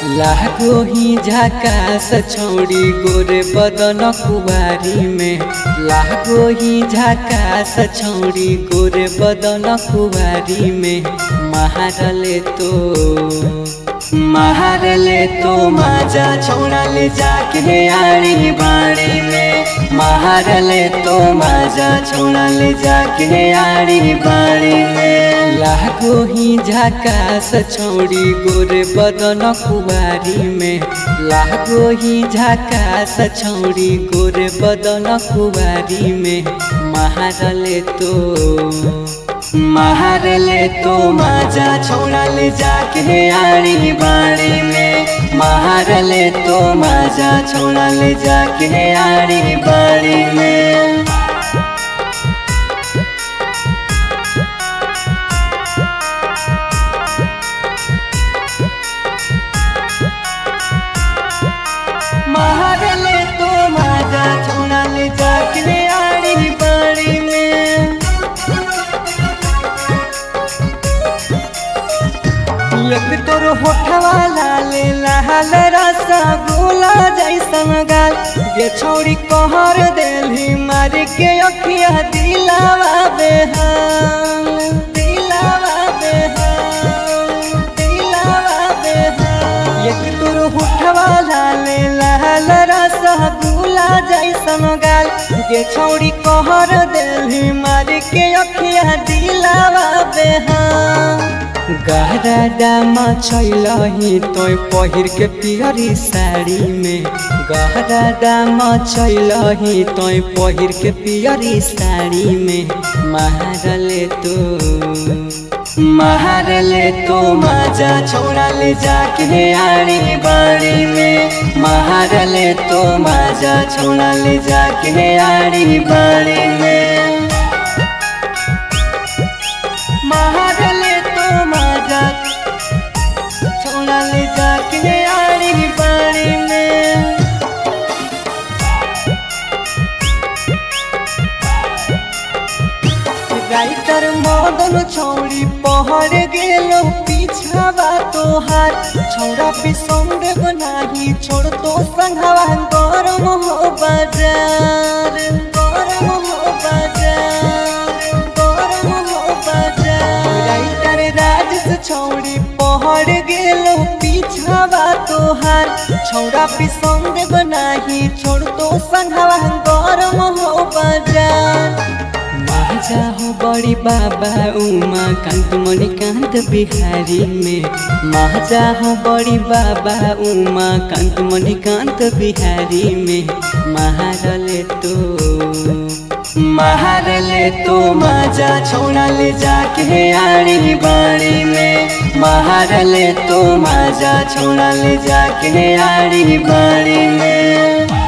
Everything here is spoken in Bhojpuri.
लागो ही झकास छौड़ी गोरे बदन कुबारी में लागो ही झकास छौड़ी गोरे बदन कुबारी में महारले तो महारले तो माजा छौड़ाले जाके आड़ी बाड़ी में महारले तो माजा छौड़ाले जाके आड़ी बाड़ी में लागो ही झकास छौड़ी गोरे बदन कुबारी में लागो ही झकास छौड़ी गोरे बदन कुबारी में महारले तो महारले तो माजा छौड़ाले जाके आड़ी बाड़ी में महारले तो माजा छौड़ाले जाके आड़ी बाड़ी में महारले तो माजा छौड़ाले जाके आड़ी बाड़ी में एक तोर होठवा लाले लाल रसा गोला जैसन गाल ये छोड़ी कहर देली मार के अखिया दिलावा बेहाल दिलावा बेहाल दिलावा बेहाल एक तोर होठवा लाले लाल रसा गोला जैसन गाल ये छोड़ी कहर देली मार के अखिया दिलावा बेहाल गहरा दामा छैलही तोय पहिर के पियरी साड़ी में गहरा दामा छैलही तोय पहिर के पियरी साड़ी में महारले तो महारले तो माजा छोड़ाले जाके आड़ी बाड़ी में महारले तो माजा छोड़ाले जाके आड़ी बाड़ी में महारले तो माजा छोड़ाले जाके आड़ी बाड़ी में राइटर मदन छौड़ी पहर गेलो पीछावा तोहार छौड़ा बिसंग बनाही छोड़ तो संघवा गरम हो बाजार गरम हो बाजार गरम हो बाजार राइटर राजेश छौड़ी पहर गेलो पीछावा तोहार छौड़ा बिसंग बनाही छोड़ तो संघवा गरम हो बाजार महाजा हो बड़ी बाबा उमा कांत मणिकांत बिहारी में महाजा हो बड़ी बाबा उमा कांत मणिकांत बिहारी में महारले तो महारले तो माजा छोड़ाले जाके आड़ी बाड़ी में महारले तो माजा छोड़ाले जाके आड़ी बाड़ी में